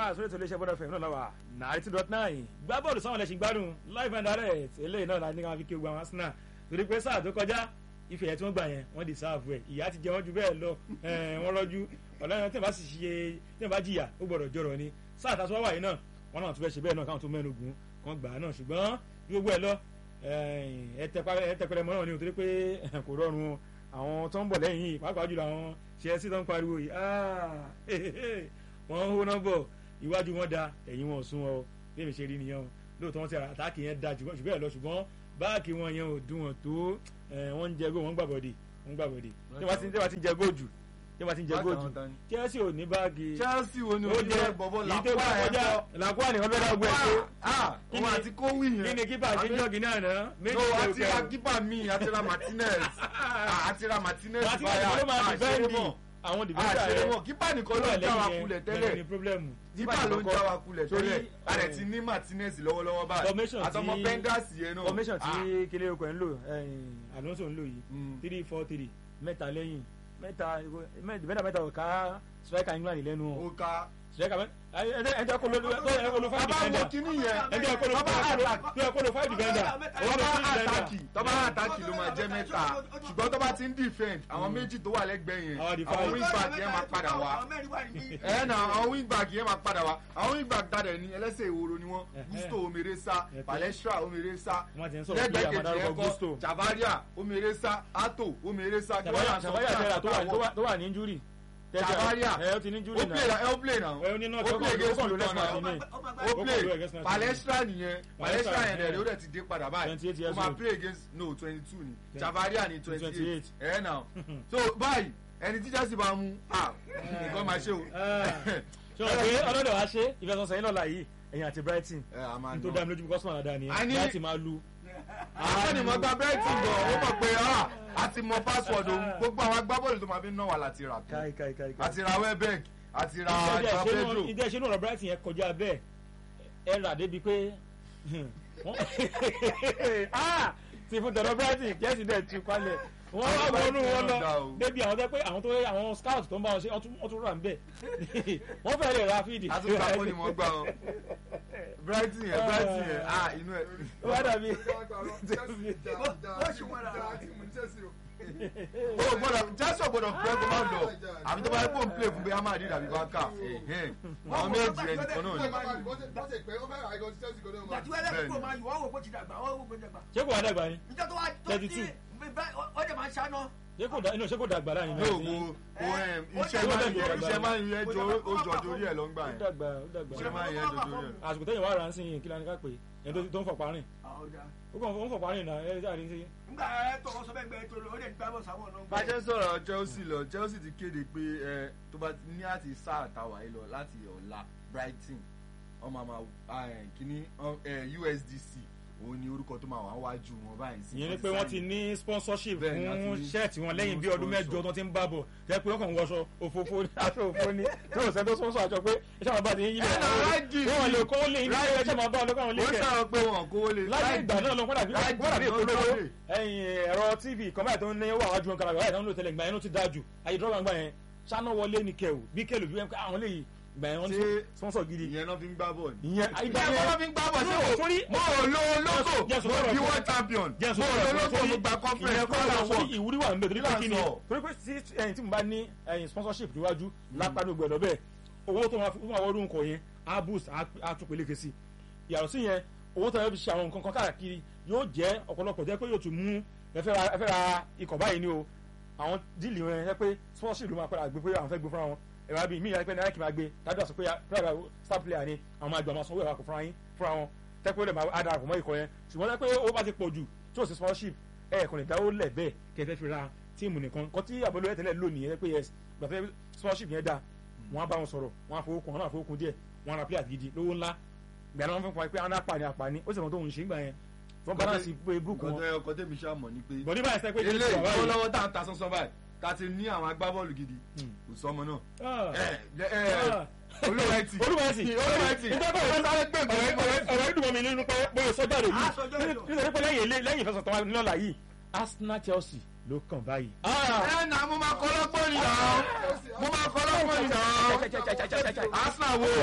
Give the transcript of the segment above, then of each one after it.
sórí ètò iléeṣẹ́ bọ́dọ̀ fẹ̀mí náà lọ́wọ́ ninety dot nine gbá bọ́ọ̀lù sáwọn ẹlẹ́sìn gbádùn live and direct eléyìí náà la ní káwọn fi kí ogun àwọn Arsenal torí pé sáà tó kọjá ife yẹn tí wọ́n gbà yẹn wọ́n di sáàfù ẹ̀ ìyá ti jẹ wọ́n ju bẹ́ẹ̀ lọ wọ́n rọ́jú ọ̀làyàn tí wọ́n bá sì ṣe tí wọ́n bá jìyà ó gbọ́dọ̀ jọrọ̀ ni sáà tá a sọ wáyé náà wọ́n náà tún fẹ́ ṣe bẹ́ẹ̀ náà káwọn tó mẹ́nu gùn kán gbà á náà ṣùgbọ́n gbogbo ẹ̀ lọ ẹ tẹpẹrẹ mọ́ náà ni nítorí pé kò rọrùn àwọn tó ń bọ̀ lẹ́yìn yìí pàápàá jùlọ àwọn Chelsea tó ń pariwo yìí wọ́n ń hó nọ́mbọ̀ iwájú wọn da ẹ̀yìn wọn ò sún wọn o bí èmi ṣe rí nìyẹn o lóòótọ́ wọn ti ra àtàkì yẹn da jù bẹ́ẹ̀ lọ ṣùgbọ́n báàkì wọn yẹn ò dùn wọn tó wọ́n ń jẹ góò wọ́n ń gbàbọ̀dì wọ́n ń gbàbọ̀dì tí wọ́n ti ń jẹ góò jù tí wọ́n ti ń jẹ góò jù Chelsea ò ní báàgì Chelsea wo ni o ní bọ̀bọ̀ làkúà ẹ̀ bọ̀ làkúà nìkan fẹ́ dáwọ́ ẹ̀ tó òun àti kówì yẹn kí ni kípa ṣe ń jọ́gì náà náà no àti ra kípa mi àti ra Martinez àti ra Martinez báyà àṣẹrẹ́mọ̀ àwọn dìbẹ́tà rẹ̀ àṣẹrẹ́mọ̀ kípa nìkan ló ń já wa kulẹ̀ tẹ́lẹ̀ kípa ló ń já wa kulẹ̀ tẹ́lẹ̀ àrẹ ti ní Martinez lọ́wọ́lọ́wọ́ báyìí àtọmọ Bengals yẹn náà formation tí kílé okò ẹ̀ ń lò Alonso ń lò yìí three four three mẹ́ta lẹ́yìn mẹ́ta mẹ́ta mẹ́ta ò ká striker England lẹ́nu o ká striker ẹjẹ kó ló ẹjẹ kó ló five bàbá defender wo kíní yẹn ẹjẹ kó ló ẹjẹ kó ló five defender tọ́ba àtàkì tọ́ba àtàkì ló máa jẹ́ mẹ́ta ṣùgbọ́n tọ́ba ti ń defend àwọn méjì tó wà lẹ́gbẹ̀ẹ́ yẹn àwọn wing back yẹn máa padà wá ẹ̀ nà àwọn wing back yẹn máa padà wá àwọn wing back tadẹ̀ ní ẹlẹ́sẹ̀ ìwòrò ni wọ́n Gusto omeresa Palestra omeresa lẹ́gbẹ̀ẹ́ kejì yẹn kọ́ Javaria omeresa Ato omeresa tó wà ní injury Javaria ẹ ó ti ní injury ó play na ó play na ẹ ní náà ó play against ó kàn ló Luton lẹ́sìn na àti ní ó play Palestra nìyẹn Palestra yẹn dẹ̀ ó dẹ̀ ti dé padà báyìí 28 ó years máa old. play against no twenty two ni Javaria ni twenty 28. eight ẹ̀ náà so báyìí ẹni tí Chelsea bá mú ah nǹkan máa ṣe o. ṣé o pé ọlọ́dọ̀ wa ṣe ìfẹsọ̀sẹ̀ yín lọ́la yìí ẹ̀yìn àti Brighton ẹ a máa n tó ná dá mi lójú kọ́sùmọ̀ àdáni A ní- ẹ̀ láti máa lu àwọn ni mo gba Brighton gan ó mọ̀ pé ah a ti mọ password òun gbogbo àwọn agbábọ́ọ̀lù tó máa fi ń ná wà láti rà tó káì káì káì àti ra Welbeck àti ra ìdí Joao Pedro ẹ̀ṣẹ̀ ìṣẹ́ ọ̀rọ̀ Brighton yẹn kọjá bẹ́ẹ̀ ẹ rà débi pé wọ́n- Ah! ti fún tọ̀dọ̀ Brighton Chelsea dẹ̀ tu palẹ̀ wọ́n wá wọnú wọn lọ débi àwọn tẹ́ pé àwọn tó àwọn scout tó ń bá wọn ṣe wọ́n tún- wọ́n tún rà ń bẹ̀ wọ́n fẹ́ lè ra fídì. àtúntà kó ni mo gbà wọn Brighton yẹn Brighton yẹn ah inú ẹ. wọ́n dàbí o gbọ́dọ̀ Chelsea ò gbọ́dọ̀ pẹ kó má lọ àbí tó bá yẹ kó n play fún bẹ́ẹ̀ má rí dàbí bá kà àwọn méjì ẹ nìkan náà ni. ṣé kò wá dàgbà ni thirty two ó jẹ máa ń ṣáná. ṣé kò dà- inú ṣé kò dàgbà láàrin yóò wo wo em, iṣẹ́ máa ń yẹ iṣẹ́ máa ń yẹ jọ ó jọ torí ẹ̀ ló ń gbà ó yẹn dàgbà ó dàgbà iṣẹ́ máa ń yẹ jọ torí ẹ̀. àsìkò tẹ́yìn wá ra ń sìn yín kí lánàá ká pé ẹ̀ tó tó ń fọ̀pá rìn ó kàn ń fọ̀pá rìn náà ẹ̀ ṣáà rí sí. nígbà ẹ tọrọ sọ bẹ́ẹ̀ gbẹ tó lọ ó lè gbá bọ sáwọn náà. bá a ṣe ń sọ̀rọ̀ Chelsea lọ Chelsea ti kéde pé ẹ tó bá ní àti sáà tàwa yìí lọ láti ọ̀la Brighton ọmọ àmà kínní ẹ, USDC òun ni orúkọ tó máa wà wájú wọn báyìí sí. ìyẹn ni pé wọ́n ti ní sponsorship Bẹ́ẹ̀ ni, fún àti ní- ṣẹ́ẹ̀tì wọn lẹ́yìn bí fún ọdún sponsor. mẹ́jọ tó ti ń bá bọ̀ jẹ́ pé wọ́n kàn ń wọṣọ òfófó ní aṣọ òfó ní tí wọ́n sẹ́ńtọ́ sponsor àjọ pé iṣẹ́ àwọn bá ti ń yí Ẹ nà, rájì. wọ́n lè kó lè ní Rájì. iṣẹ́ máa bá ọlọ́kọ̀ àwọn ó lẹ́kẹ̀ẹ́ sọ̀rọ̀ pé wọn kó lè. láyé ìgbà náà lọ wọ́n dàbí Rájì wọ́n dàbí ló ìpolówó jáde. ẹ̀yìn ẹ̀rọ tv kan báyìí tó ń ní wà wájú wọn kára báyìí tó ń lò tẹ́lẹ̀ ìgbà yẹn ló ti dáa jù ayé dọ́gba gbà yẹn ṣáná wọlé ní kẹwù bí kẹlù bí wọn àwọn lè ìgbà yẹn wọ́n ní Ṣé sponsor gidi ìyẹn náà fi ń gbá bọ́ọ̀lù. ìyẹn ìgbà ìyẹn yẹn wọ́n fi ń gbá bọ́ọ̀lù No, ṣé sorry. mo ò lo olóko Jẹ́ sọ mo fọ́rọ̀ bí fún- wọ́n champion mo jẹ́ ò lo olóko mo gba conference ìyẹn kọ́ kọ́lá ọ̀la wọ̀. sórí ìwúrí wà níbẹ̀ torí pé Kí là ń kí ni sọ? torí pé sí ẹyin tí mo bá ní ẹyin sponsorship níwájú lápá ní gbẹ̀dọ̀ bẹ́ẹ̀ owó tó máa fi fún àwọn orúkọ yẹn á boost á tún peléke sí yàtọ̀ sí yẹn owó tó yẹ fi ṣe àwọn nǹkan kan káàkiri yóò jẹ́ ọ̀pọ̀lọpọ̀ jẹ́ pé yóò tún mú ẹ fẹ́ ra ẹ fẹ́ ra ikọ̀ báyìí ni o àwọn díìlì wọn yẹn pé sponsorship ló máa padà gbé pé àwọn fẹ́ gbé fúnra wọn ẹ̀rọ àbí mí ìyá pé náírà kì máa gbé dájú àsọ pé pẹ́ẹ́rẹ́ star player ni àwọn máa gbà máa sanwó ẹ̀rọ àkọ́ fúnra yín fúnra wọn tẹ́pẹ́ ó lè máa dára pọ̀ mọ́ ikọ̀ yẹn ṣùgbọ́n tẹ́pẹ́ ó bá ti pọ̀ jù tí ò sí sponsorship ẹ̀ kò lè dáwó lẹ̀ bẹ́ẹ̀ kẹ́ ẹ fẹ́ fi ra tíìmù nìkan kọ́ tí àbọ̀lówó tẹ́lẹ̀ lò nìyẹn pé yes gbàtẹ́ sponsorship yẹn dáa wọ́n á bá wọn sọ̀rọ̀ wọ́n á fowó kun wọ́n á fowó kun díẹ̀ wọ́n á ra player gidi lówó ńlá gbẹ̀rẹ̀ wọn fún wa pé àwọn apàní apàní ó sì mọ̀ tó ń ṣe ń gbà yẹn wọ́n balance pé book wọn nǹkan ọkọ tẹ́mi ṣáà mọ̀ ni pé bọ̀ ní báyìí sẹ́ pé ilé Chelsea wà báyìí. ìfowólọ́wọ́ tá à ń ta sánsán báyìí ká ti ní àwọn agbábọ́ọ̀lù gidi kò sọmọ náà. Ah. ẹ ẹ olúwẹ̀tì olúwẹ̀sì olúwẹ̀tì ìjọba ìwé sáré gbé ọ̀rọ̀ ìdùnnú mi nínú pé bóyá sọ́jà rè Ah, sọ́jà rè yìí o. nítorí pé lẹ́yìn ilé lẹ́yìn ìfẹsọ̀ tó wà nílọ́la yìí Arsenal Chelsea ló kàn báyìí. ẹ nà mo máa kọ́ lọ́gbọ́n nìyà mo máa kọ́ lọ́gbọ́n nìyà Arsenal wo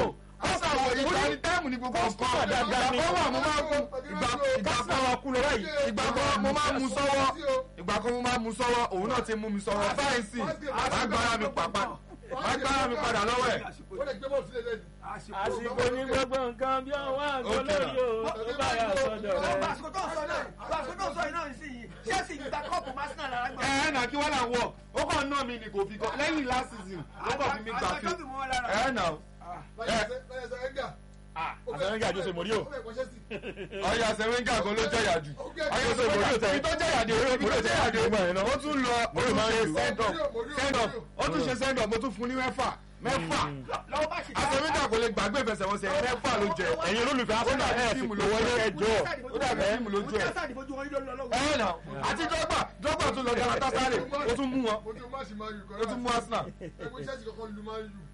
Arsenal wo ìgbà ní táìmù ní gbogbo Costa nǹkan dáadáa ni. ìgbà kan wà mo máa kú ìgbà ìgbà Costa kan wa kú lọ báyìí. ìgbà kan mo máa mú sọ́wọ́ ìgbà kan mo máa mú sọ́wọ́ òun náà ti mú mi sọ́wọ́ báyìí sì má gbára mi pàpà má gbára mi padà lọ́wọ́ ẹ̀. ó lè gbé bọ́ọ̀lù sílẹ̀ lẹ́nu. àsìkò ní gbogbo nǹkan bí ọwọ́ àgọ́ lórí o tó bá yà sọ́dọ̀ rẹ̀. Bàṣọ tó sọ náà bàṣọ tó sọ yìí náà sí yìí Chelsea gba kọ́ọ̀pù Arsenal lára gbà. ẹ ẹ nà kí wọ́n là wọ̀ ó kàn ná mi ni kò fi kọ́ lẹ́yìn last season ó kàn fi mi gbà fi Àjọ bí mo wọ́n lára. ẹ nà lọ́yẹ̀ sọ ẹ̀ńgà. àtẹnudẹ́ àjọṣe mọ̀rí o. ọyà sẹ́wẹ́ngà kan ló jẹ̀yà jù ọyà sẹ́wẹ́ngà ibi tó jẹ̀yà dé ibi tó jẹ̀yà dé ó tún lọ ó tún ṣe send up send up ó tún ṣe send up mo tún fún ní mẹ́fà mẹ́fà Lọ́wọ́ bá ṣe àsẹ́wẹ́ngà kò lè gbàgbé ìfẹsẹ̀wọnsẹ̀ mẹ́fà ló jẹ ẹ̀yin olólùfẹ́ Arsenal ẹ̀ fi pè wọlé ẹjọ́. ó dàbí tíìmù lójú ẹ̀ ẹ̀ nà àti dọ́gba dọ́gba tún lọ Galatasaray ó tún mú wọn mo tún máàsì máa yù ó tún mú Arsenal. ẹgbẹ́ Chelsea kọ́kọ́ lu máa yù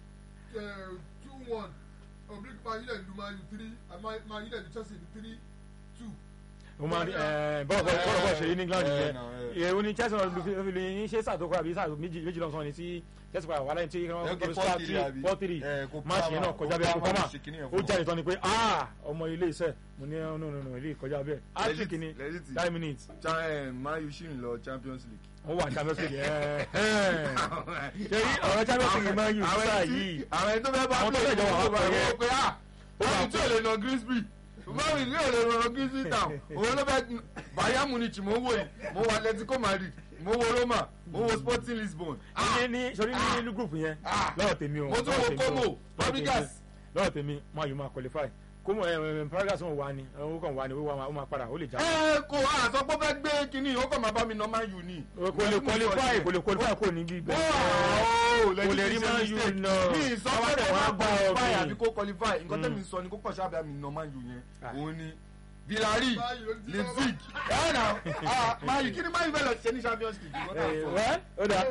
two one oblique máa yílẹ̀ lu máa yù three máa yílẹ̀ lu Chelsea lu three two. mo máa ẹ bọ́ọ̀ bọ́ọ̀ bọ́ọ̀ bọ́ọ̀ ṣe ní England ẹ, yẹn nà, ẹ. ìyẹ̀wò ni Chelsea náà fi lè ní ṣé sàtó kọ́ àbí sàtó méjì méjì lọ́sàn-án ni tí Chelsea padà wà láyé tí wọ́n Okay, kọ́ star 4-3 three àbí? four three Ẹ, kò máàṣì yẹn náà Palmer, kọjá kò bẹ́ẹ̀ kó Palmer kọ́mà ṣe kinní yẹn ó fún jáde tán ni pé ah ọmọ ilé iṣẹ́ mo ní no no no ilé ìkọjá bẹ́ẹ̀ hat-trick ni Legit. nine minutes Cha- eh, Man U ṣì ń lọ Champions League. ó wà Champions League ẹ̀ ẹ̀ ṣèyí ọ̀rọ̀ Champions League máa ń yù Àwọn sáà ẹni tí- yìí àwọn ẹni tó fẹ́ bá Àwọn tó play fẹ́ jọ wà ní wá pẹ̀lú wọ́n pé ah báwo tí ò lè nà Grimsby báwo tí ò lè nà Grimsby town òun ló fẹ́ Bayern Munich mo ń wò yìí mo wo Atletico Madrid mo wo Roma mo wo Sporting Lisbon ah ní ní sori ní ní group yẹn Ah. lọ́wọ́ tèmi o mo tún lọ́wọ́ wo tèmi o, Como lọ́wọ́ tèmi o. Fabregas lọ́wọ́ tèmi máa yóò máa qualify Como ẹ ẹ Fabregas wọn wà ní ó kàn wà ní ó máa padà ó lè já. ẹ kò àsọ pé ó fẹ́ gbé kínní ó kàn máa bá mi nà Man U ni. kò lè qualify kò lè qualify kò ní bí bẹ́ẹ̀. kò lè rí Man U nà. mi sọ Àwọn pé ọ̀dẹ̀ kò wọn máa bá ọ qualify bí. àbí kó qualify nǹkan Mm. tẹ́mi sọ ni kó kàn ṣáà bí mi nà Man U yẹn Ah. òun ni Villarreal Man U ló ti Leipzig ẹ̀ nà Man U kí ni Man U fẹ́ lọ ṣe ní Champions League. Nǹkan tá à ń Ẹ, sọ. wẹ́ ó dà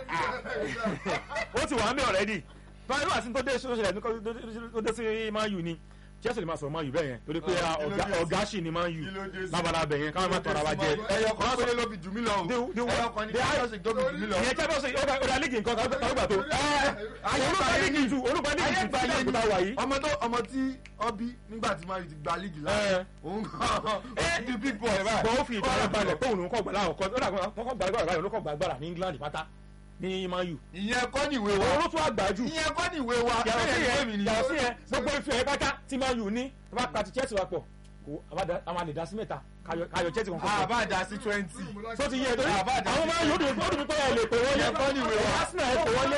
ó ti wà ń bẹ̀ already báyìí wà sí tó dé sọ́sẹ̀ ní tó dé sí Man U ni Chelsea lè máa sọ̀rọ̀ Man U bẹ́ẹ̀ yẹn torí pé Ah, kí ló ọ̀gá- dé sí? ọ̀gá sì ni Man U Kí ló dé sí? lábala bẹ̀ yẹn káwọn má tọrọ wa jẹ. ẹyọ kan péré ló fi jù mí lọ o The- the- ẹyọ kan ní the- Champions League tó fi jù mí lọ. ìyẹn Champions League ó dá lígì nǹkan kan tó gbà tó. olùkọ́ lígì jù olùkọ́ lígì jù tí ayé àgùntà wà yìí. ọmọ tó ọmọ tí ọ bí nígbà tí Man U ti gba líìgì láàyè Ẹ. òun kan ó di big boy báyìí. ṣùgbọ́n ó fi ìtara balẹ̀ pé òun ló kọ́ gbà láwọn kan ó dà wọ́n kọ́ gbà agbára báyìí ló kọ́ gbà agbára ní England pátá ní Man U. ìyẹn kọ́ ní ìwé wa òun ló tún àgbà jù. ìyẹn kọ́ ní ìwé wa yàtọ̀ sí bẹ́ẹ̀ ni yẹn èmi yàtọ̀ sí nìyẹn. yẹn gbogbo ife ẹ̀ pátá tí Man U ní tó bá ta ti Chelsea wa pọ̀ kò àwọn àlè dá sí mẹ́ta káyọ̀ káyọ̀ Chelsea kan kọ́ àbá dá sí twenty. tó ti yẹ torí àbá dá àwọn sí Man U ó dùn ó dùn mí pé ẹ lè pè wọlé Ìyẹn kọ́ ní ìwé wa. Arsenal ẹ pè wọlé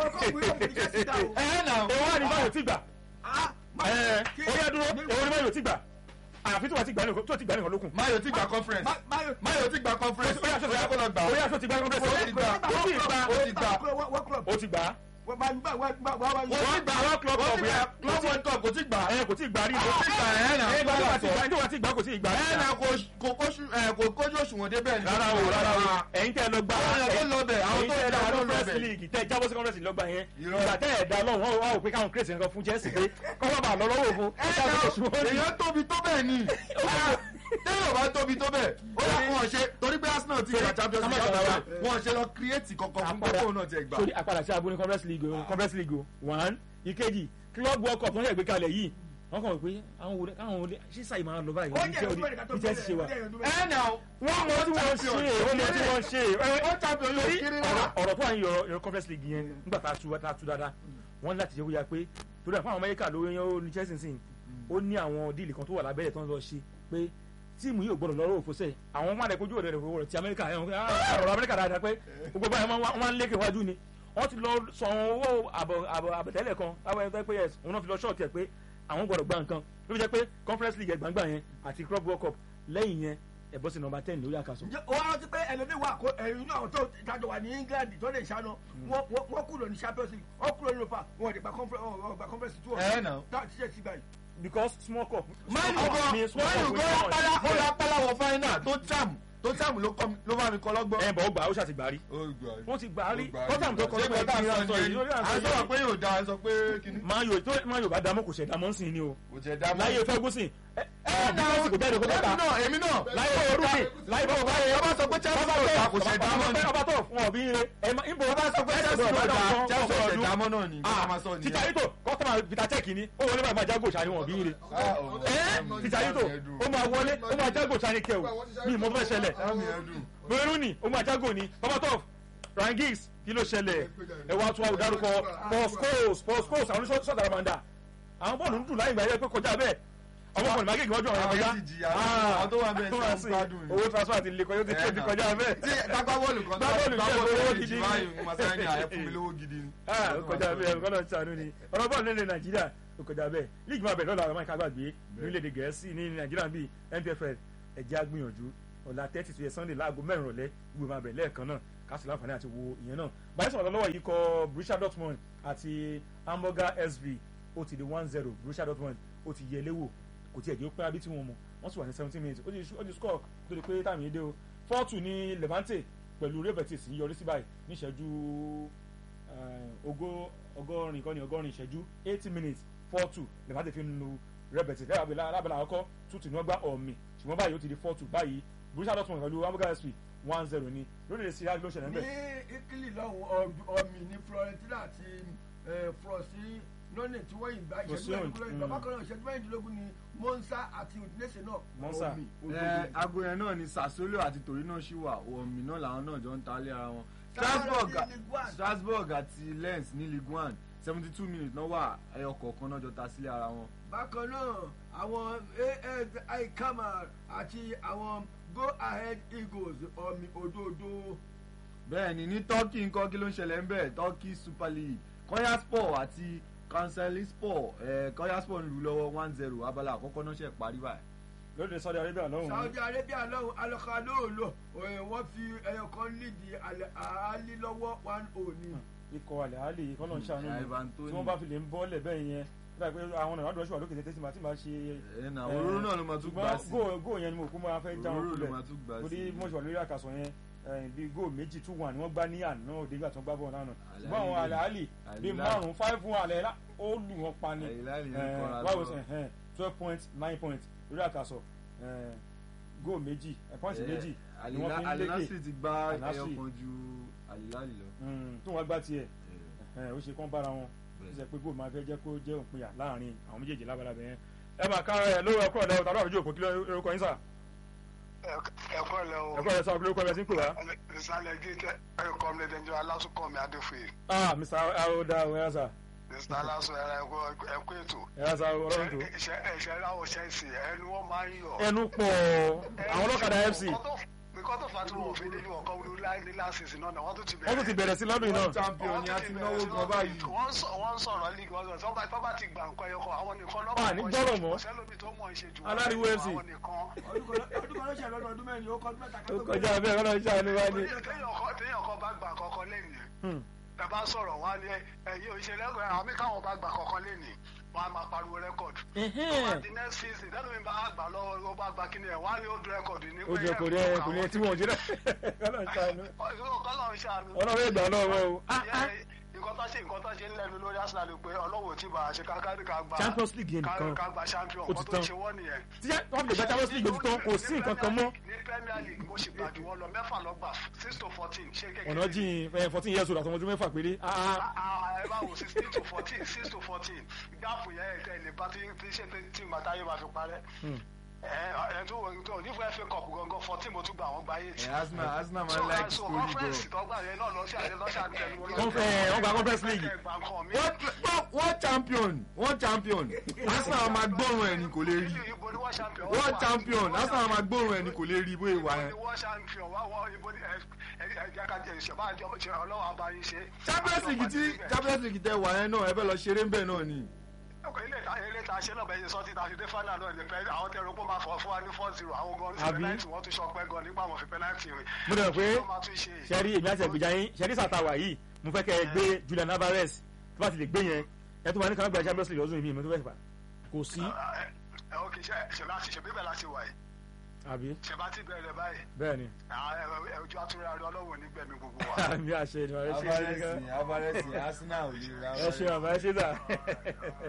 ẹ nà èwo wà ní báyọ̀ tí gbà ẹ ó yẹ dúró èwo ní báyọ̀ tí gbà àfi tó wà tí gbà nìkan tó ti gbà nìkan lókun. Man U ti gba conference Man U ti gba conference ó yà sọ ó yẹ kó lọ gbà ó ó. yà sọ ti gbà nìkan ó ti gbà ó ti gbà ó ti gbà ó ti gbà ó ti gbà àwọn club ó cup ti gbà yẹn club world cup kò ti gbà ẹ kò tí gbà rí kò ti gbà ẹ nà ẹ gbà tó wà tí gbà tó wà tí gbà kò tí gbà ẹ nà kò kò kóṣù ẹ kò kójú òṣùwọ̀n débẹ̀ ní. rárá o rárá o ẹ̀yin tẹ́ ẹ lọ gbà àwọn èèyàn tó lọ bẹ̀ àwọn ẹ̀yin tó tẹ́ ẹ dá lọ ló lọ conference bẹ̀. league tẹ́ ẹ jábọ́ sí conference league lọ́gbà yẹn Irọ́. ìgbà tẹ́ ẹ dá lọ́wọ́ wọn wá wò pé káwọn create nǹkan fún Chelsea pé kọ́ wọ́n bá lọ lọ́wọ́ fún ẹ nà èèyàn tóbi tó bẹ́ẹ̀ ni téèyàn bá tóbi tó bẹ́ẹ̀ ó yà wọn ṣe torí pé Arsenal ti gba Champions League Ká má yàtọ̀ wọn ṣe lọ create kankan fún gbogbo náà ti ẹ̀ gbà. sórí àpàdà sí abúlé conference league o conference league o one ìkejì club world cup tó ń yẹ gbé kalẹ̀ yìí wọ́n kàn wọ́n pé àwọn wòlé káwọn wòlé ṣé sáyì máa lọ báyìí ní Chelsea ní Chelsea ṣe wa ẹ nà wọ́n mọ tí wọ́n ṣe wọ́n mọ tí wọ́n ṣe ó champion yóò torí kéré ọ̀rọ̀ rárá. ọ̀rọ̀ tó wà ní yọrọ yọrọ conference league yẹn nígbà tá a tu tá a tu dáadáa wọ́n ní láti jẹ́ kó yá pé torí àwọn amẹ́ríkà ló yẹn ó ní Chelsea sìn ó ní àwọn díìlì kan tó wà lábẹ́rẹ́ tó ń lọ ṣe pé tíìmù yìí ò gbọdọ̀ lọ́rọ̀ òfóṣẹ́ àwọn máa lẹ kojú òde rẹ̀ wọ̀ ti amẹ́ríkà ẹ̀ ọ̀rọ̀ amẹ́ríkà dáadáa pé gbogbo báyìí wọ́n máa ń lékè wájú ni wọ́n ti lọ sọ àwọn owó àbọ̀ àbọ̀ àbẹ̀tẹ́lẹ̀ kan láwọn ẹni tó pé yes òun náà fi lọ ṣọ́ọ̀tì ẹ̀ pé àwọn gbọdọ̀ gba nǹkan ló fi jẹ́ pé conference league ẹ̀gbàǹgbà yẹn àti club world cup lẹ́yìn yẹn ẹ̀bọ́ sí nọmba ten lórí àkàsọ̀. wọ́n rántí pé ẹlòmíì wà kó ẹ̀yìn náà tó ìtajọ wà ní England tó lè ṣáná wọ́n kúrò ní Champions League wọ́n kúrò ní Europa wọ́n ti gba conference two ẹ nà. táwọn ti ṣe sí báyìí. because small cup. Man U gan Man U gan pálá ó la pálá wọ final tó cham tó cham ló kọ́ mi- ló bá mi kọ́ lọ́gbọ́n. ẹ bọ̀ ó gbà ó ṣàtìgbà rí wọ́n ti gbà á rí tọ́tàm tó kọ́ ṣé kọ́tà lọ́gbọ̀n sọ yìí à ń sọ̀rọ̀ pé yóò da à ń sọ pé kìíní. máa yóò tó máa yóò bá dámọ́ kò ṣẹ̀dá mọ́ sí ni o kò jẹ́ dá mọ́. láyé Ferguson ẹ ẹ bí Messi kò jáde kó tó ta. èmi náà èmi náà láyé orúkì láyé bọ̀ báyìí ọba sọ pé Chelsea ò ta kò ṣe dámọ́ ni ọba tó fún ọ bí ire ẹ má ibo ọba sọ pé Chelsea ò ta Chelsea ò ṣe dámọ́ náà ni kí ah wọ́n máa sọ nìyẹn. títà yìí tó kọ́tọ́mà peter check ni ó wọlé máa jágò ṣáà ni wọ́n bí ire Ah, oh. ẹ́ títà yìí tó ó máa wọlé ó máa jágò ṣáà ni kẹ́ o ní ìmọ̀ tó fẹ́ ṣẹlẹ̀ Ẹ̀mí ẹ̀ dùn. bẹ́ẹ̀rù ni ó máa jágò ni babatov ryan giggs kí ló ṣẹlẹ̀ ẹ wá tún àwọn dárúkọ paul scholes paul scholes àwọn oníṣọ́ sọ̀tà ramanda àwọn bọ́ọ̀lù ń dùn láyé ìgbà yẹn pé kọjá bẹ́ẹ̀ àwọn ọmọ ìmágéèkì wọ́n jọ àwọn Àwọn kọjá yẹn ti jìyà, àwọn tó wà bẹ́ẹ̀ tó ti wà ń sí gbádùn ni. owó transfer ti lè kọjá ó ti kéde kọjá bẹ́ẹ̀ tí dágbá bọ́ọ̀lù kan Gbá bọ́ọ̀lù jẹ́ owó gidi ni. báyìí mo máa sáré ní àyẹ̀ fún mi lówó gidi ni. ah ó kọjá bẹ́ẹ̀ ọ̀gá náà ṣàánú ni ọ̀rọ̀ bọ́ọ̀lù nílẹ̀ nàìjíríà ó kọjá bẹ́ẹ̀ líìgì máa bẹ̀rẹ̀ lọ́la àwọn máa kágbàgbé nílẹ̀ gẹ̀ẹ́sì ní nàìjíríà bíi npfl ẹ̀jẹ̀ agbìyànjú ọ̀la thirty to sunday láago mẹ́rin rọ̀lẹ́ gbogbo máa bẹ̀rẹ̀ lẹ́ẹ̀kan náà kásìlá àǹfààní àti wo ìyẹn náà báyìí sọ̀rọ̀ lọ́wọ́ yìí kọ Borussia Dortmund àti hamburger sv ó ti di one zero Borussia Dortmund ó ti yẹ léwò kò tiẹ̀ jẹ́ ó pẹ́ abí tí wọ́n mọ̀ wọ́n sì wà ní seventeen minutes ó ti ó ti score tó di pé táàmì yìí dé o four two ní Levante pẹ̀lú Real Betis yọrí sí báyìí níṣẹ́jú ogó ọgọ́rin kọ́ni ọgọ́rin ìṣẹ́jú eighty minutes four two Levante fi ń lu Real Betis lábẹ́lá lábẹ́lá àkọ́kọ́ two two ní wọ́n gbá ọ̀mì ṣùgbọ́n báyìí ó ti di four two báyìí Borussia Dortmund pẹ̀lú hamburger sv one zero ní lórílẹ̀ sí ló ṣẹlẹ̀ ní ńbẹ̀. italy lọ́hùn ọ̀mì ní florentina àti frosi lónìí tí wọ́n yìí gba ìṣẹ́jú Frosinone, mẹ́rìndínlógún mm. bàbá kan náà ìṣẹ́jú mẹ́rìndínlógún ni monza àti udinese náà Monza. ọ̀mì ẹ òdòdó. aago yẹn náà ni Sassuolo àti Torino ṣì wà omi náà làwọn náà jọ ń ta lé ara wọn Strasbourg Strasbourg ní Ligue one. Strasbourg àti Lens ní Ligue one seventy two minutes náà wà ẹyọ kọ̀ọ̀kan náà jọ ta sílé ara wọn. bákan náà àwọn as ikamar àti àwọn go ahead eagles ọ̀mì òdòdó. bẹ́ẹ̀ ni ní Turkey nǹkan kí ló ń ṣẹlẹ̀ ń bẹ̀ Turkey Super League Konyaspor àti Kayserispor ẹ̀ Konyaspor ń lù lọ́wọ́ one zero abala àkọ́kọ́ náà ṣe parí báyìí. lórílẹ̀ Saudi Arabia lọ́hùn saudi arabia lọ́hùn alọ́kàlóòlò wọ́n fi ẹyọ kan lídìí àálí lọ́wọ́ one oh ní. ikọ̀ àlẹ́ àlè ikọ̀ náà ń ṣàánú Mm, ni Ivan Toney. tí wọ́n bá fi lè ń bọ́ọ̀lẹ̀ bẹ́ẹ̀ yẹn nígbà pé àwọn ọ̀nà àdúrà ṣùgbọ́n lókè tètè tí màá tí màá ṣe. ẹ̀ nà òróró náà ló máa tún gbà sí ṣùgbọ́n góò yẹn ni mo kú máa fẹ́ já wọn òróró ló kulẹ̀ máa tún gbà sí. torí mo ṣe wà lórí àkàsọ̀ yẹn eh, bí góò méjì two one ni wọ́n gbá ní àná òde nígbà tí wọ́n gbá bọ́ọ̀ náà ṣùgbọ́n àwọn àlẹ́ àlè bíi Al-Hilal. márùn-ún five one àlẹ́ lá- ó lù wọ́n pa ni Al-Hilal yẹn kọ́ra báwo lọ. ṣe twelve point nine point lórí àkàsọ̀ eh, góò méjì eh, point Eh, méjì ni wọ́n fi ń Al-Hilal lékè ti gba Al-Nassr. ẹyọ kan ju Al-Hilal lọ. Mm, tó wọ́n gbá tiẹ̀ Eh, ẹ ó ṣe kán bára wọn ó bẹ́ẹ̀. ṣe pé góòlù máa fẹ́ jẹ́ kó jẹ́ òpinya láàrin àwọn méjèèjì lábalábẹ́ yẹn ẹ máa ká ẹ lówó ẹkọ ọ̀dà ọ̀tà àbújá òkú kí lórúkọ yín sà ẹ̀kọ́ lẹ o ẹkọ ẹ sà kí lórúkọ ẹ sí ń pè wá. ìsàlẹ̀ gíga ẹ̀kọ́ mi lẹ́jọ́ alásùnkànmí adéfòye ah mr aoda ọ̀yá sà mr aláṣọ ẹ̀rọ ẹ̀kọ́ ètò ẹ̀yà sà ọlọ́run tó. ẹ̀ṣẹ̀ ráwọ̀ ṣẹ́ẹ̀sì ẹnu wọn máa ń yọ. ẹnu pọ̀ àwọn ọlọ́kadà fc nǹkan tó fà á tí wọn ò fi nínú ọkọ wọlé láì ní láṣìṣì náà wọ́n tún ti wọ́n tún ti bẹ̀rẹ̀ sí lọ́dún yìí náà. champion ni a ti náwó gan báyìí. wọ́n sọ wọ́n ń sọ̀rọ̀ league wọ́n sọ tọ́ba tọ́ba ti gbà nǹkan ẹyọkọ àwọn nìkan lọ́wọ́ Ah, ní gbọ́rọ̀ mọ́. sẹ́lómi tó mọ̀ ṣe jù Aláriwo FC. àwọn nìkan. ọdún kan ló ṣe lọ́dún ọdún mẹ́rin ó kọ́ ọdún mẹ́ta ó kọjá bẹ́ẹ̀ kọ́nà ṣàánú wá ní. téèyàn kan téèyàn kan bá gbà kọ́kọ́ lẹ́yìn Hmm. ẹ bá sọ̀rọ̀ wá ní ẹ̀yìn òṣèlérẹ́kọ̀ọ́ àwọn mí káwọn bá gbà kọ́kọ́ lẹ́nìí wọ́n á máa pariwo rẹ́kọ̀dù. tó bá di next season lẹ́nu mi bá gbà lọ́wọ́ ló bá gbà kíni ẹ̀ wọ́n á ní ó dún rẹ́kọ̀dù ní. ó jẹ kò ní kò ní tí wọn ò jẹ náà kọ́nà ṣàánú kọ́lọ́ ń ṣàánú. ọlọ́run ìgbà lọ́wọ́ o. Ah, ah. nǹkan tó ṣe nǹkan tó ṣe ń lẹ́nu lórí Arsenal pé ọlọ́wọ́ tí bá a ṣe kákárí ká gba Champions League yẹn nìkan. ká gba champion Ó ti nǹkan tó tán. ṣe wọ́n nìyẹn. tí wọ́n fi lè gba Champions League ojú tán kò sí nǹkan kan mọ́. ní Premier League mo ṣì gbàdú wọn lọ mẹ́fà lọ gbà six to fourteen ṣé kékeré ọ̀nà jìn fourteen years old àtọmọ ọdún mẹ́fà péré. Ah, ah. ẹ bá wò sixteen to fourteen six to fourteen gáàpù yẹn ẹ̀ tẹ̀lé bá tí tí ṣe tí màtáyé máa fi parẹ́. Hmm. ẹ ẹ tó wọ tó nífẹ̀ẹ́ FA Cup gangan fourteen mo tún gbà wọ́n gba eight. ẹ Arsenal Arsenal máa ń like so story gan. conference tó gbà yẹn náà lọ sí àyè lọ́sẹ̀ àtẹnu wọn. Wọ́n fẹ́- wọ́n gba Conference League. Wọ́n- wọ́n- wọ́n champion wọ́n champion Arsenal máa gbóòrùn ẹ̀ ni kò lè rí ibo ni wọ́n champion wọ́n champion Arsenal máa gbóòrùn ẹ̀ ni kò lè rí bóyá ìwà ibo yẹn. ni wọ́n champion wá wọ́n ibo ni ẹ ẹ ẹ jẹ́ ká jẹ ìṣẹ̀bá àjọ ṣe ọlọ́wọ́ abayín ṣe. Champions League tí Champions League tẹ wà yẹn náà ẹ fẹ́ lọ ṣeré ń bẹ̀ náà ni. ọkọ̀ ilé ìta ilé ìta ṣe náà bẹ́ẹ̀ sọ ti ta fi dé final náà ní pẹ́ àwọn tẹ̀rọ pé ó máa fọ̀ fún wa ní four zero àwọn gan ní Àbí? penalty wọ́n tún ṣọ pẹ́ gan nígbà wọn fi penalty rìn. mo dẹ̀ pé Ló máa tún ṣe. sẹ́rí èmi àti ẹ̀gbẹ́jà yín sẹ́rí sàtàwà yìí mo fẹ́ kẹ́ ẹ gbé Julian Alvarez tó bá ti lè gbé yẹn ẹ tó máa ní kàn gba Champions League lọ́sùn yìí mi tó fẹ́ fà kò sí ẹ ẹ ok ṣe ṣe láti ṣe bíbẹ̀ láti wà yìí àbí ṣe bá ti bẹ̀rẹ̀ báyìí bẹ́ẹ̀ ni à, ẹ, ẹ, ojú àtúrà rẹ ọlọ́wọ́ nígbẹ̀mí gbogbo wa. àmì àṣẹ ni ọ̀rẹ́ ṣe é ṣe gan Alvarez Arsenal ò lè ra ẹ ṣe àmà ẹ ṣe dà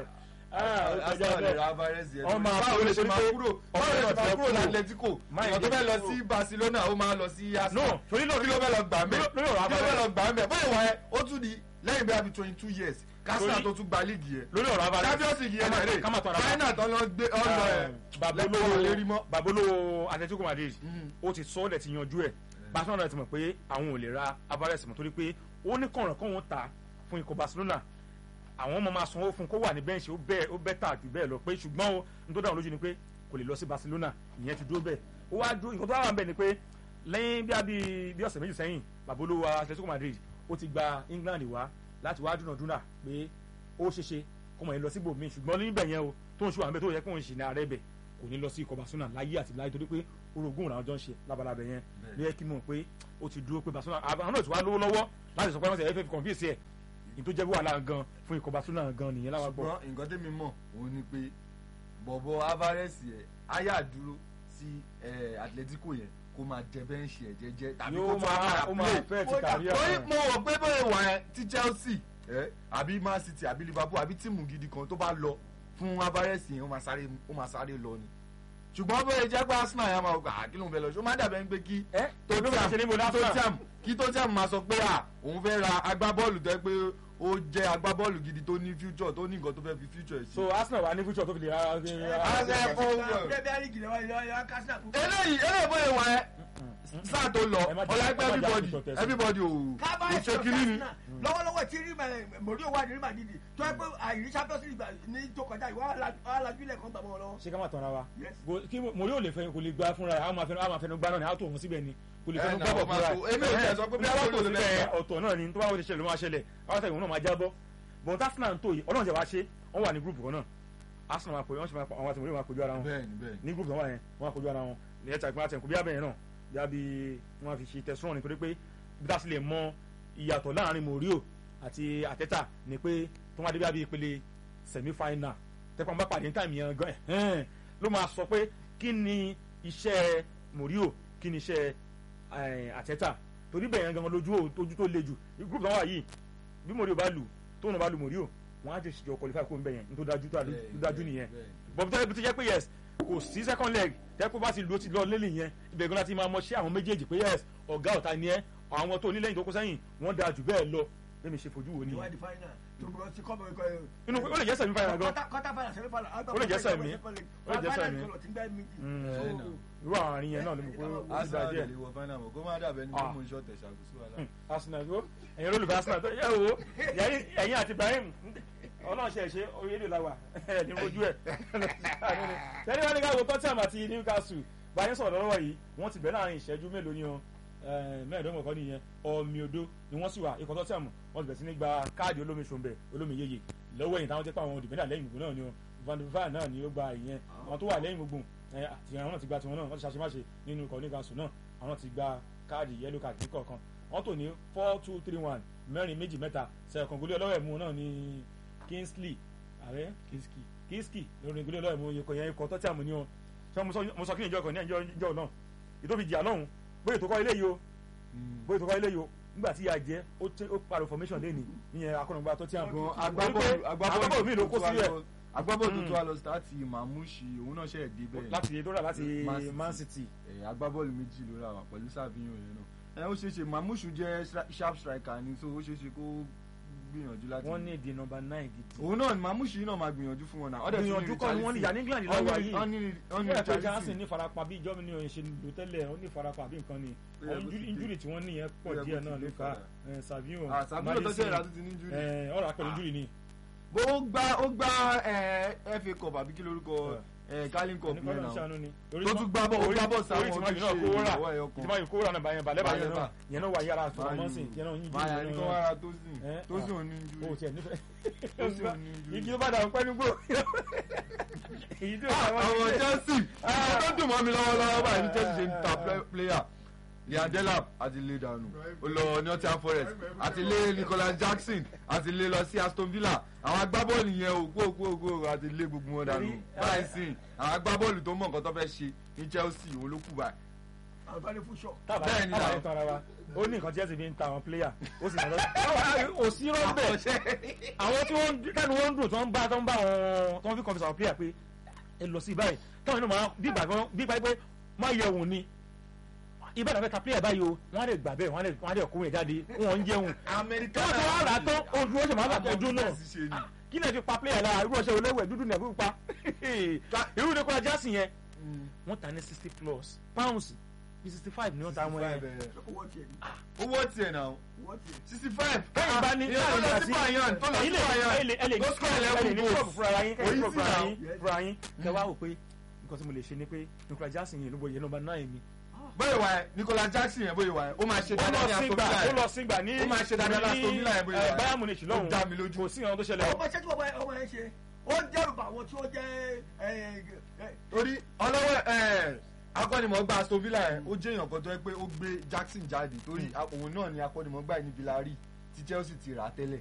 Arsenal lè ra Alvarez yẹn Wọ́n máa báwo lè ṣe torí máa pé kúrò báwo ọ̀pọ̀ lè ṣe náà máa ti kúrò kúrò. ní Atletico Máa ìyàn tó ìdí fẹ́ lọ kúrò. sí Barcelona ó máa lọ sí Arsenal No, torí lórí- kí ló fẹ́ lọ gbà mẹ́ lórí- lórí ọ̀rọ̀ kí ló fẹ́ Alvarez. lọ gbà mẹ́ bóyá wọ́n yẹn ó tún di lẹ́yìn bí i twenty two years Arsenal Torí- tó tún gba league yẹn lórí ọ̀rọ̀ Alvarez Champions League yẹn náà rè ká má tọ́ra wa. China tó lọ gbé ọ̀nà ẹ̀ lẹ́kọ̀ọ́ lérí mọ́. babolówó Atletico Madrid Mm. ó ti sọ ọ́ dẹ̀ ti yanjú ẹ̀ Barcelona náà ti mọ̀ pé àwọn ò lè ra Alvarez mọ́ torí pé ó ní kọ̀ọ̀ràn kọ́ wọn ta fún ikọ̀ Barcelona àwọn ọmọ máa sanwó fún kó wà ní bẹ́ǹṣì ó bẹ́ẹ̀ ó bẹ́ẹ̀ tà jù bẹ́ẹ̀ lọ pé ṣùgbọ́n o n tó dáhùn lójú ni pé kò lè lọ sí Barcelona ìyẹn ti dúró bẹ́ẹ̀ ó wá dúró nǹkan tó wà ń bẹ̀ ni pé lẹ́yìn bí abí bí ọ̀sẹ̀ méjì sẹ́yìn babolówó Atletico Madrid ó ti gba England wá láti wá dúnàdúnà pé ó ṣeéṣe kó mọ̀ yẹn lọ síbò míì ṣùgbọ́n níbẹ̀ yẹn o tó ń ṣe wà ń bẹ̀ tó yẹ kó ń ṣì ní ààrẹ bẹ̀ kò ní lọ sí ikọ̀ Barcelona láyé àti láyé torí pé orogún làwọn jọ ń ṣe labalábẹ̀ yẹn ló yẹ kí mọ̀ pé ó ti dúró pé Barcelona àwọn náà ti wá lówó lọ́wọ́ láti sọ pé wọ́n ti FF confuse ẹ̀ ní tó jẹ́ bí wàhálà gan fún ikọ̀ Barcelona gan nìyẹn láwa gbọ́. ṣùgbọ́n nǹkan tẹ́mi mọ̀ òun ni pé bọ̀bọ̀ Alvarez yẹn áyà dúró sí eh, Atletico yẹn kó máa jẹ bẹ́ǹṣì ẹ̀ jẹ́jẹ́ tàbí kó yóò tún máa á ó máa máa play fẹ́ ti kàrí torí àwọn. mo rò pé bóyá wà ẹ tí Chelsea ẹ àbí Man City àbí Liverpool àbí tíìmù gidi kan tó bá lọ fún Alvarez yẹn ó máa sáré ó máa sáré lọ ni ṣùgbọ́n bóyá jẹ́ pé Arsenal yẹn máa gbà á kí ló ń fẹ́ lọ ṣó má dàbẹ́ ń pé kí ẹ tó ló máa ṣe níbo lásán. Tottenham kí Tottenham máa sọ pé à òun fẹ́ ra agbábọ́ọ̀lù tó yẹ pé ó jẹ́ agbábọ́ọ̀lù gidi tó ní future tó ní nǹkan tó fẹ́ fi future ṣe. so Arsenal wà ní future tó fi lè ra. Arsenal fún- Premier League lè wá ilé ọyọ kásínà kú. eléyìí eléyìí bóyá wà ẹ sáà tó lọ Ẹ má jẹ́- ọ̀la ẹ má ẹgbẹ́ jẹ́ everybody àfihàn tẹ̀sán. everybody ò kábàá ò ṣe ìṣòro kínní ni. kásínà lọ́wọ́lọ́wọ́ tí rí mòríò wà ní rí màdìdì tó yẹ pé àìrí champions league ní tó kọjá ìwà alájú ilẹ̀ kan gbàmọ́ lọ́wọ́. ṣé ká má tọ́ra wa Yes. Go- kí mo yóò lè fẹ́ kò lè gba fúnra ẹ̀ àwọn máa fẹnu àwọn máa fẹnu gbá náà ni àwọn tó òun síbẹ̀ ni kò lè Ẹ fẹnu nà, gbá bọ̀ ó máa fúnra tó- èmi ò tiẹ̀ sọ pé bí àwọn àwọn tó olùfẹ́ síbẹ̀ ẹ̀. ọ̀tọ̀ náà ni tó bá wọ́n ti ṣẹlẹ̀ ló máa ṣẹlẹ̀ àwọn tẹ̀wọ̀n náà máa jábọ́ bọ̀n Arsenal ń tó yìí ọlọ́run jẹ́ wá ṣe wọ́n wà ní gúrùpù kan náà Arsenal máa pè wọ́n ṣe máa àwọn àti mòríò máa kojú ara wọn bẹ́ẹ̀ni bẹ́ẹ̀ni. ní gúrùpù náà wà yẹn wọ́n máa kojú ara wọn ní ẹ̀ta ìpínlẹ̀ àtẹ̀kù bí abẹ́yẹn náà bí abí wọ́n fi ṣe tẹ̀sán nítorí pé bí tá a sì lè mọ ìyàtọ̀ láàrin mòríò àti àtẹ́tà ni pé tó wá dé bí abí ìpele semi final tẹ́pọ̀ bá pàdé ní táìmù yẹn gan ẹ̀hẹ́n ló máa sọ pé kí ni iṣẹ́ mòríò kí ni iṣẹ́ eh, àtẹ́tà torí bẹ̀yẹn gan lójú ò- ojú tó le jù gúrùpù náà wà yìí bí mòríò bá lù tóun náà bá lù mòríò wọ́n á jẹ́ ìṣèjọ qualify kó ń bẹ̀yẹn ní tó dájú tó dájú nìyẹn bọ̀bí tó yẹ tó jẹ́ pé yes kò sí second leg tẹ́kọ̀ bá ti lo ti lọ lélẹ̀ yẹn ibẹ̀ gan láti máa mọ ṣé àwọn méjèèjì pé yes ọ̀gá ọ̀tá ni ẹ́ àwọn tó nílẹ̀yìn tó kó sẹ́yìn wọ́n dáa jù bẹ́ẹ̀ lọ bẹ́ẹ̀ ṣe fojú wo nìyẹn ìwádìí final tó gbọ́ sí kọ́mọ̀ ikọ̀ ẹ̀. inú ó lè jẹ́ sẹ̀mí fàyà gan kọ́tà final semi final. Ó lè jẹ́ semi. Ó lè jẹ́ semi. Mm. irú àwọn àárín yẹn náà ló mọ̀ pé ó ti dá Arsenal díẹ̀ lè wọ final mọ̀ kó má dàbẹ́ ní Ah. mímú iṣọ́ tẹ̀ ṣàkóso àlá. Hmm, Arsenal yóò ẹ̀yin olólùfẹ́ Arsenal tó yẹ wo ẹ̀yin- ẹ̀yin àti Ibrahim ọlọ́run ṣe ṣe orílẹ̀ la wà ẹ̀ ní ojú ẹ̀ tẹ́lẹ̀ wọ́n ní ká wo Tottenham àti Newcastle báyìí sọ̀rọ̀ lọ́wọ́ yìí wọ́n ti bẹ̀rẹ̀ láàrin ìṣẹ́jú mélòó ni o mẹ́ẹ̀ẹ́dọ́gbọ̀n kọ́ nìyẹn ọ̀mì odó ni wọ́n sì wà ikọ̀ Tottenham wọ́n ti bẹ̀rẹ̀ sí ní gba káàdì olómi ṣòǹbẹ̀ olómi yeye lọ́wọ́ ẹ̀yìn táwọn jẹ́ pé àwọn dìbẹ́dà lẹ́yìn gbogbo náà ni o Van de Vaart náà ni ó gba ìyẹn àwọn tó wà lẹ́yìn gbogbo ẹ̀, àti àwọn náà ti gba tiwọn náà wọ́n ti ṣàṣemáṣe nínú ikọ̀ Newcastle náà àwọn ti gba káàdì yellow card ní kọ̀ọ̀kan wọ́n tò ní four two three one mẹ́rin méjì mẹ́ta sẹ̀kọ̀n gólé ọlọ́wẹ̀ mú náà ní Kingsley ààrẹ Kingsley Kingsley lórí gólé ọlọ́wẹ̀ mú ikọ̀ yẹn ikọ̀ Tottenham ní o ṣé mo sọ- mo sọ kí ni ìjọ kan ní ẹjọ́ ìjọ náà ìtòfi jìyà lọ́hùn bóyá ètò kọ́ ilé yìí o bóyá ètò kọ́ ilé yìí o nígbà tí ìyá jẹ́ ó tẹ- ó pariwo formation lé ní ìyẹn akọ́nàgbà Tottenham Gan Torí pé agbábọ́ọ̀lù agbábọ́ọ̀lù mi ló kó tó wá sílẹ̀ lọ- agbábọ́ọ̀lù Mm. tó wá lọ sítáàtì Mamushi òun náà ṣe dé bẹ́ẹ̀. láti dóra láti Man City. Man City ẹ agbábọ́ọ̀lù méjì ló ra wà pẹ̀lú Savinho yẹn náà ẹ ó ṣeé ṣe Mamushu jẹ́ stra- sharp striker ni so ó ṣeé ṣe kó gbìyànjú láti. wọ́n ní ìdí nọ́mbà nine gidi òun náà ni Mamushu yìí náà máa gbìyànjú fún wọn náà. Ọ̀dẹ̀ tún ní gbìyànjú kọ́ ni wọ́n ní ìyá ní England Wọ́n lọ́wọ́ ní- yìí wọ́n ní- wọ́n ní wọ́n yẹ pé Chelsea. Johnson ní farapa bí ìjọba ní oyin ṣe lò tẹ́lẹ̀ ó ní farapa bí nǹkan ni Ó yẹ kó ti dé. injúrì tí wọ́n ní yẹn pọ̀ Ó yẹ kó díẹ̀ ti náà dé ló fa padà. Savio Ah, Savinho tó ṣe ìrà tó ti ní injury. ọ̀rọ̀ àpẹẹrẹ injúrì ni bó ó gbá ó gbá ẹ, FA Cup àbí kí lórúkọ ẹ, Carling Cup yẹn Oníkọ́lọ́ náà. ṣàánú ni Tó tún gbá bọ́- ó gbá bọ́ sáwọn orí tí máa yìí náà ojúṣe kó rà ìrànwọ́ ẹyọ kan. tí máa yìí kó rà náà bàyẹn balẹ̀ bàyẹn náà Balẹ̀ yẹn náà wà yára àtọ̀mọ́sìn yẹn náà yín máa yà ní kó jù wára tó sìn Eh, tó sìn ò ní o injury. tiẹ̀ nífẹ̀ẹ́ Tó sì ò ní injury. igi tó bá dà pẹ́ nígbò èyí tó àwọn àwọn Chelsea àwọn tó dùn mọ́ mi lọ́wọ́lọ́wọ́ báyìí ní Chelsea ṣe ń ta play- player Liam Delap àti lé dànù ó lọ Nottingham Forest àti lé Nicholas Jackson àti lé lọ sí Aston Villa àwọn agbábọ́ọ̀lù yẹn òkú òkú òkú àti lé gbogbo wọn dànù Torí, báyìí sìn àwọn agbábọ́ọ̀lù tó mọ̀ nǹkan tó fẹ́ ṣe ní Chelsea òun ló kù báyìí àǹfààní fún ṣọ. tábà Bẹ́ẹ̀ni tábà náà. ní tọ́ra wa ó ní nǹkan Chelsea fi ń ta àwọn pléyà ó sì lọ ò sí rọ́ọ̀bẹ̀ àwọn tí wọ́n kẹ́nu wọ́n ń dùn tó ń bá tó ń bá wọn tó ń fi kọ́fíìsì àwọn pléyà pé ẹ lọ sí báyìí táwọn inú máa bí ìgbà kan bí ìgbà pé má yẹ òun ni ìbára fẹ́ ta pléyà báyìí o wọ́n á lè gbà bẹ́ẹ̀ wọ́n á lè wọ́n á lè kó yẹn jáde wọ́n ń jẹun amẹ́ríkà káwọn tó wá rà á tán ojú ó sì máa bà tọ́jú náà kí lè fi pa pléyà lára irú ọṣẹ olówó dúdú nẹ̀ fún pa irú ní kọ́ra jásì yẹn wọ́n ta ní sixty plus pounds bí sixty five ni wọ́n ta wọn yẹn owó tiẹ̀ ni owó tiẹ̀ náà owó tiẹ̀. sixty five. kẹ́yìn bá ní ìyẹn tó lọ sí bayan tó lọ sí bayan ẹ lè ní tó score ẹ lè eleven ní goals. club fúnra yín kẹ́yìn Kò club easy fúnra now. yín fúnra yín kẹ́ wá wò pé nǹkan tí mo lè ṣe ni pé Nicolas Jackson yẹn ló bọ̀ yẹn nọ́mbà náà mi. bóyá wà ẹ Nicolas Jackson yẹn bóyá wà ẹ ó máa ṣe ó dáadáa ní lọ sígbà Aston ó Villa lọ sígbà ní Ó máa ṣe dáadáa ní Aston Villa yẹn bóyá ẹ, wà. Bayern Munich lọ́hùn Ó dá mi lójú. kò sí ìran tó ṣẹlẹ̀ ọmọ iṣẹ́ tí ọmọ ọmọ yẹn ṣe ó ń dẹ́rù bá àwọn tí wọ́n jẹ́ ẹ, ẹ, torí ọlọ́wọ́ ẹ̀ akọ́nimọ̀ọ́gbà Aston Villa yẹn ó jẹ́ èèyàn kan tó yẹ pé ó gbé Jackson jáde torí òun náà ni akọ́nimọ̀ọ́gbà yìí ní Villarreal tí Chelsea ti rà á tẹ́lẹ̀